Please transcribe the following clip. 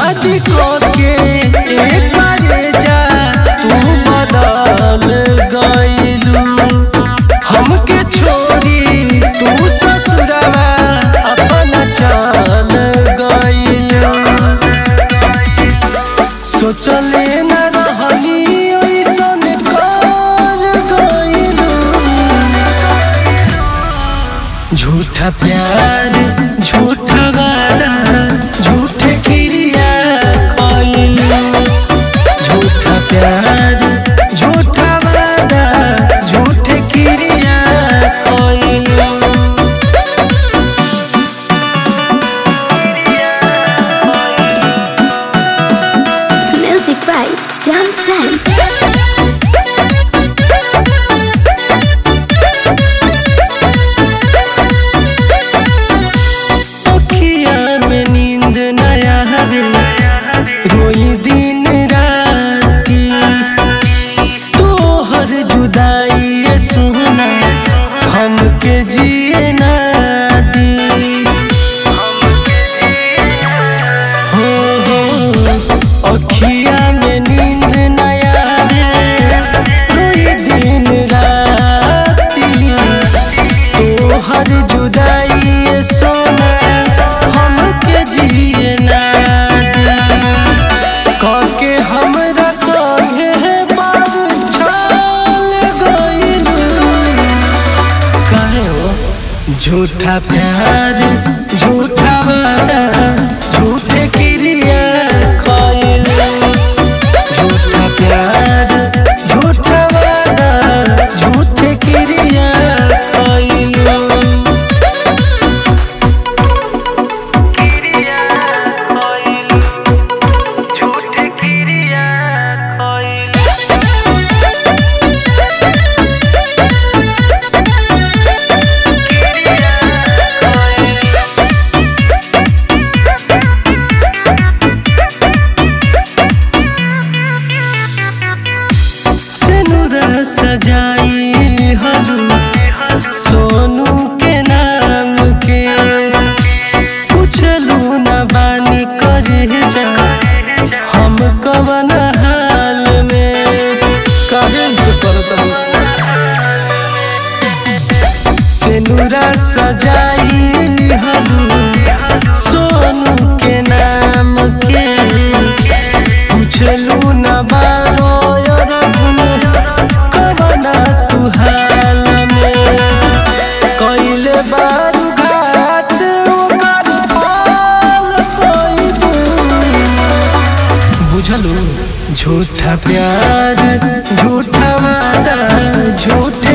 शादी करके एक बारे जा तू बदल गइलू हमके छोड़ी तू ससुरवा अपना चल गइलू सोचले न रहनी ऐसन कर गइलू झूठा प्यार झूठा वादा झूठे क्रिया खइलू झूठा प्यार झूठा वादा झूठे क्रिया खइलू Music by Sam Sam. अखिया में नींद नया हवे रोई दिन राती तोहर जुदाई ये सुना हमके जिए ना दी हो हो अखिया में नींद नया रोई दिन राती तोहर जुदाई ये सोना हमके जिए ना दी काके हमरा संगे बार छाल गइलू काहे हो झूठा प्यार झूठा वादा झूठे क्रिया खइलू झूठा प्यार झूठा वादा झूठे क्रिया खइलू झूठे क्रिया खइलू सिनुरा सजाई हलू सोनू के नाम के पूछलू न बानी करे जा हम कवन हाल में काहे से करता सिनुरा सजाई हलू सोनू के नाम के पूछलू न बारो यार गुन कवना तू हाल में कइले बारू घाट ओकर पाल कइबू बुझलू झूठा प्यार झूठा वादा झूठे